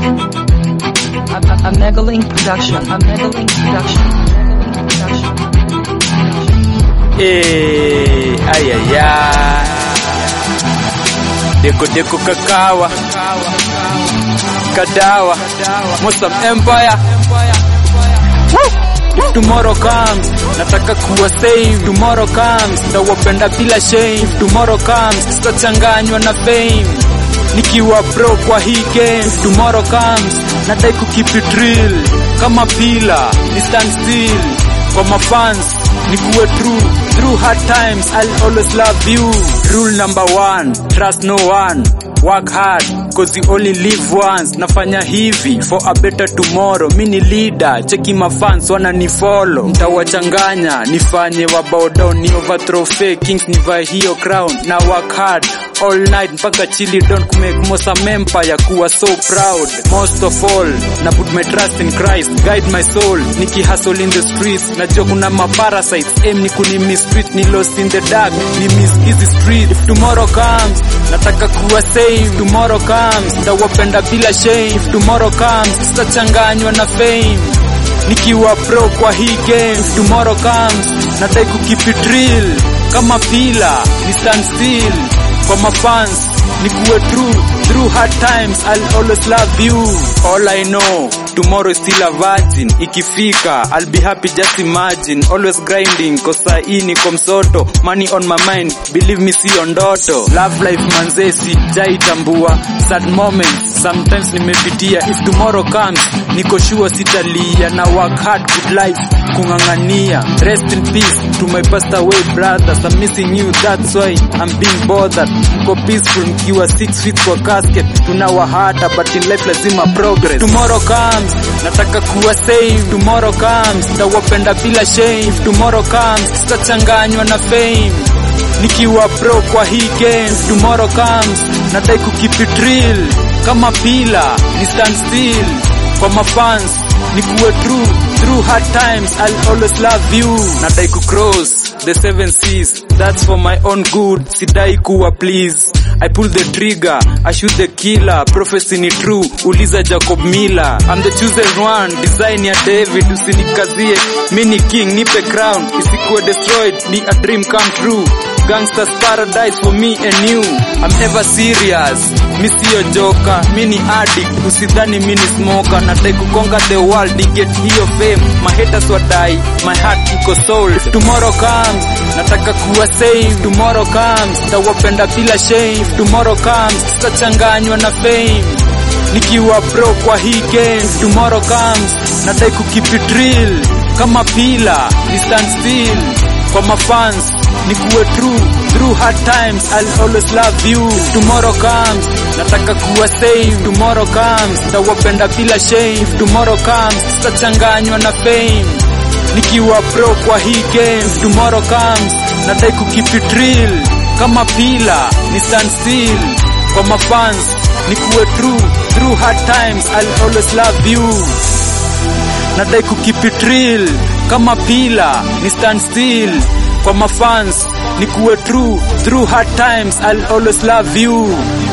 A, a, a Megalink production. A Megalink production. Megalink production. Eh, ayaya. Deko deko kakawa. Kadawa. Muslim Empire. Woo! If tomorrow comes, nataka kuwa save. Tomorrow comes, tawapenda bila shame. If tomorrow comes, sitachanganywa na fame. Nikiwa pro kwa hii game. If tomorrow comes, nadai kukeep it real. Kama pila, ni stand still. Kwa mafans, nikuwe true. Through hard times, I'll always love you. Rule number one, trust no one. Work hard, cause you only live once. Nafanya hivi for a better tomorrow. Mi ni leader, cheki mafans wananifollow. Mtawachanganya, nifanye wa bow down, ni overthrow fake kings, nivae hiyo crown. Na work hard all night mpaka chili don kumake Mosam empire kuwa so proud. Most of all, na put my trust in Christ, guide my soul. Niki hustle in the streets, najua kuna maparasites, aim ni kuni mistreat, ni lost in the dark, ni miss easy street. If tomorrow comes, nataka kuwa save. Tomorrow comes, tawapenda bila shame. If tomorrow comes, sitachanganywa na fame nikiwa pro kwa hii game. If tomorrow comes, nadai kukeep it real kama pila, ni stand still kwa mafans nikuwe true through hard times I'll always love you all I know tomorrow is still a virgin ikifika I'll be happy just imagine always grinding cause saa hii niko msoto money on my mind believe me sio ndoto love life manze sijaitambua sad moments sometimes nimepitia if tomorrow comes niko sure sitalia na work hard good life kung'ang'ania rest in peace to my passed away brothers I'm missing you that's why I'm being bothered mko peaceful mkiwa six feet kwa casket tunawahata but in life lazima progress tomorrow comes nataka kuwa save tomorrow comes tawapenda bila shame If tomorrow comes sitachanganywa na fame nikiwa pro kwa hii game tomorrow comes nadai kukeep it real kama pila ni stand still kwa mafans nikuwe true through hard times I'll always love you nadai kucross the seven seas that's for my own good sidai kuwa please I pull the trigger, I shoot the killer, prophecy ni true, uliza Jacob Miller. I'm the chosen one, design ya David, usinikazie, mini king, nipe crown, isikuwe destroyed, ni a dream come true. Gangsters paradise for me and you. I'm ever serious, mi siyo joka, mi ni addict, usidhani mi ni smoker, nadai kukonga the world, ni get hiyo fame, my haters wadai, my heart iko sold. If tomorrow comes, nataka kuwa save, tomorrow comes, tawapenda bila shame, If tomorrow comes, sitachanganywa na fame nikiwa pro kwa hii game If tomorrow comes nadai kukeep it real kama pila ni stand still kwa mafans nikuwe true through hard times I'll always love you If tomorrow comes nataka kuwa save tomorrow comes tawapenda bila shame If tomorrow comes sitachanganywa na fame nikiwa pro kwa hii game If tomorrow comes nadai kukeep it real kama pila ni stand still kwa mafans nikuwe true through hard times I'll always love you nadai kukeep it real kama pila ni stand still kwa mafans nikuwe true through hard times I'll always love you